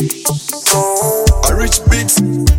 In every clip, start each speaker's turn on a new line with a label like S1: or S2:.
S1: A rich beat.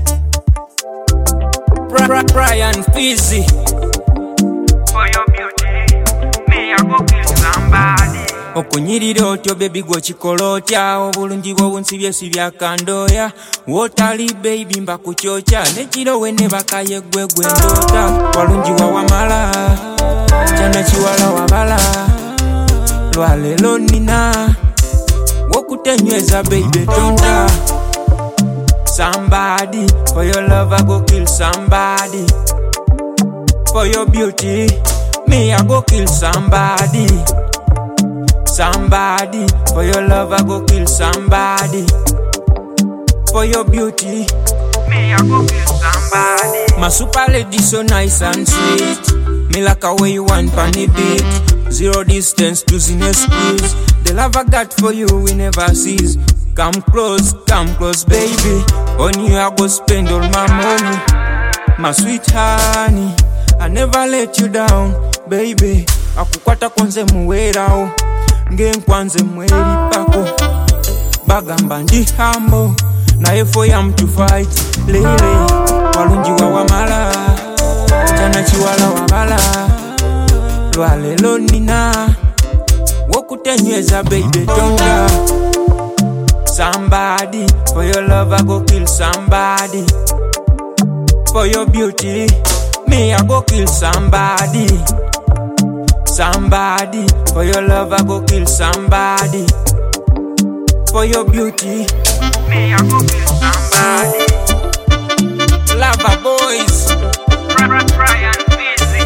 S2: Bra- Bra- Brian Fizzy.
S3: For your beauty, me I go kill somebody.
S2: okunyirira otyo bebi gwekikola otya obulungi bw'obunsibye si byakandoya wootali beibi mba ku kyokya nekiro we ne bakaye gwe gwe ndoota walungi wawamala kyana kiwala wabala lwaleero nina wokutenyweza beibe tonda Somebody, for your love I go kill somebody For your beauty, me I go kill somebody Somebody, for your love I go kill somebody. For your beauty,
S3: Me I go kill somebody.
S2: my super lady so nice and sweet. Me like a way you want funny beat. Zero distance to zero squeeze. The love I got for you we never cease. Come close, come close, baby. On you I go spend all my money. My sweet honey, I never let you down, baby. Akukwata kwanze muwerawo ng'enkwanze mweripako bagamba ndi hambo naye for yam to fight lele walungi wawamala kyana kiwala wabala lwaleero nina wokutenyweza baby tonda somebody for your love I go kill somebody for your beauty me I go kill somebody Somebody, for your love I go kill somebody. For your beauty,
S3: Me I go kill somebody.
S2: lover boys.
S3: Bra- Bra- Brian Fizzy.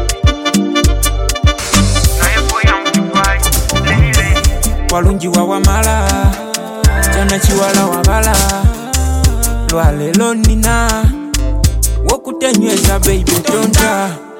S3: Now you boy I'm to fight. Lily.
S2: walungi wawamala kyana kiwala wabala lwaleero nina wokutenyweza baby tonda